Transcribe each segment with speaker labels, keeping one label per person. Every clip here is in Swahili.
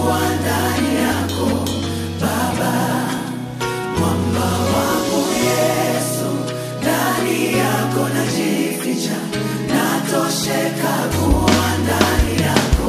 Speaker 1: kuwa ndani yako Baba, mwamba wangu Yesu, ndani yako najificha, natosheka kuwa ndani yako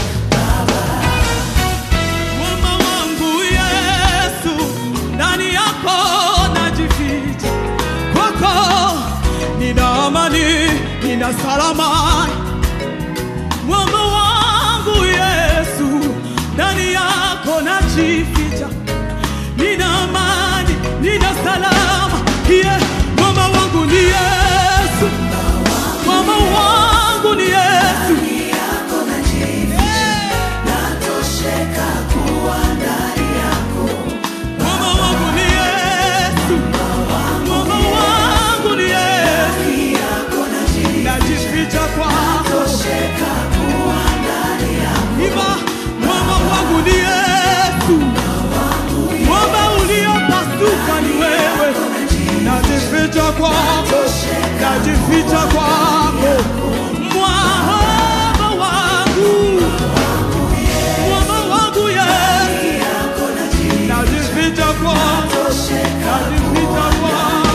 Speaker 2: Mwamba wangu Yesu, ndani yako najificha, kwako nina amani, nina salama. Mwamba wangu Yesu, ndani yako najificha, nina amani, nina salama. Yeah, mwamba wangu ni Yesu, mwamba wangu ni Yesu.
Speaker 1: ndani yako najificha, natosheka kuwa ndani yako
Speaker 2: Mwamba wangu ni Yesu, mwamba wangu ni Yesu.
Speaker 1: ndani yako najificha,
Speaker 2: najificha kwako
Speaker 1: natosheka kuwa ndani yako
Speaker 2: iva mwamba wangu ni yesu mwamba uliopasuka ni wewe najificha kwako najificha kwako mwamba wangu mwamba wangu yesu
Speaker 1: yako najificha,
Speaker 2: najificha kwako
Speaker 1: natosheka
Speaker 2: najificha kwako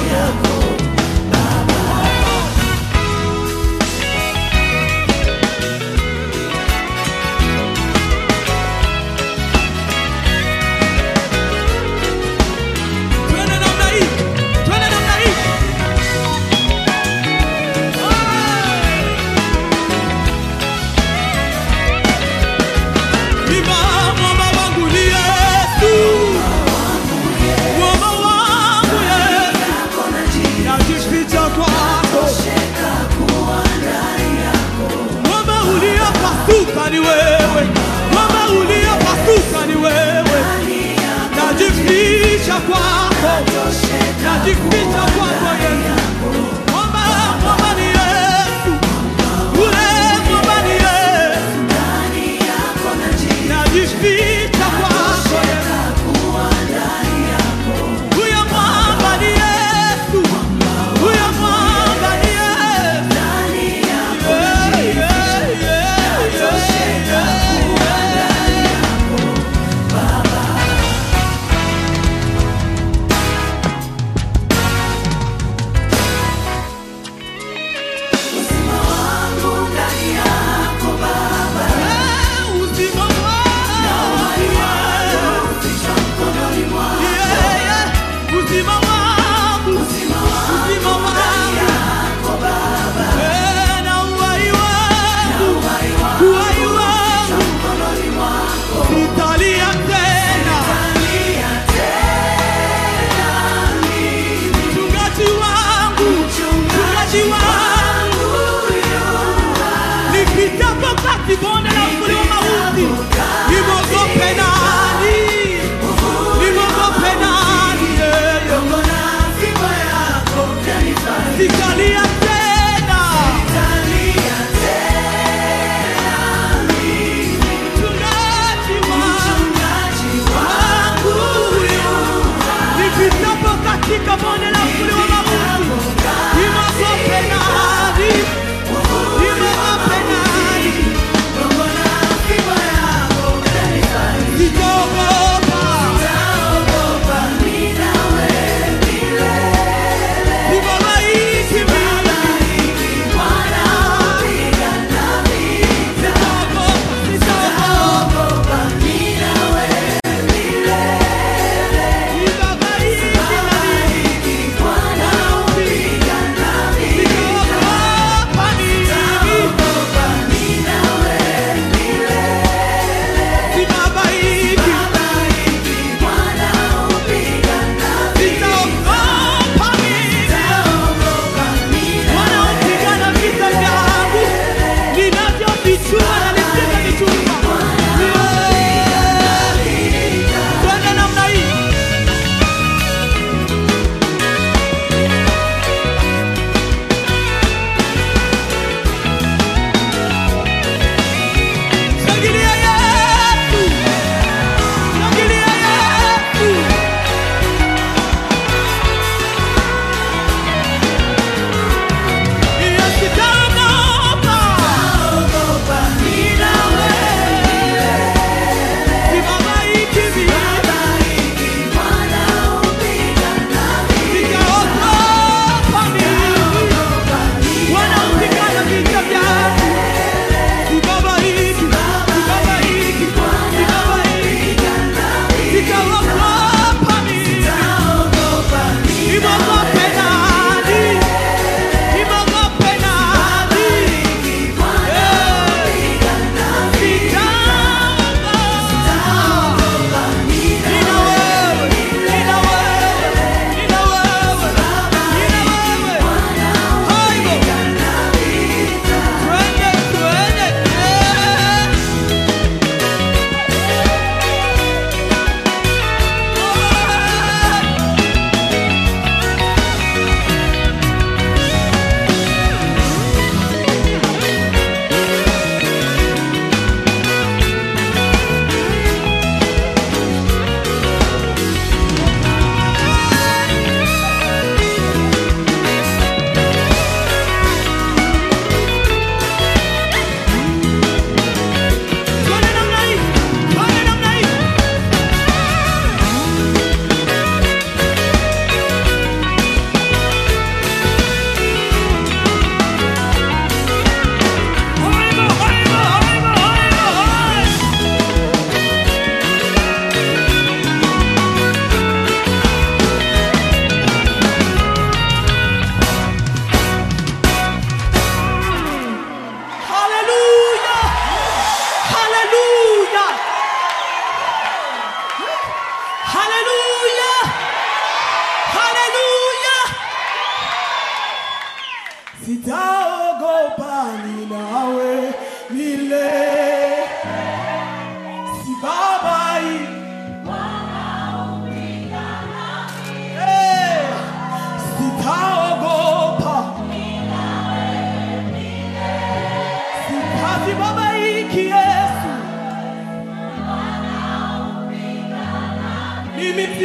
Speaker 2: Twende namna hii, twende namna hii. Imba mwamba wangu ni Yesu, mwamba wangu Yesu,
Speaker 1: yako najificha,
Speaker 2: najificha kwako,
Speaker 1: natosheka kuwa ndani yako
Speaker 2: mwamba uliopasuka ni wewe, mwamba uliopasuka ni wewe,
Speaker 1: ndani yako
Speaker 2: najificha kwako,
Speaker 1: natosheka
Speaker 2: najificha kwako Yesu, mwamba mwamba ni Yesu, ule mwamba ni Yesu,
Speaker 1: ndani yako najificha,
Speaker 2: najificha kwako Yesu.
Speaker 1: kuwa ndani yako
Speaker 2: Huyo mwamba ni Yesu, huyo mwamba ni Yesu.
Speaker 1: ndani yako
Speaker 2: Yeah, yeah, yeah,
Speaker 1: natosheka kuwa ndani yako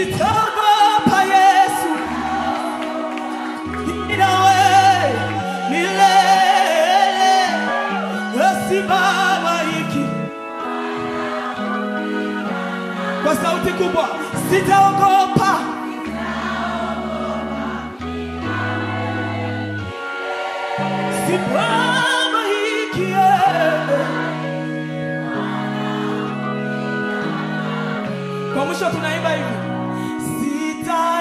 Speaker 2: sitaogopa Yesu, inawe milele asibabaiki. Kwa sauti kubwa, sitaogopa sibabaiki. Kwa mwisho tunaimba hivi, sita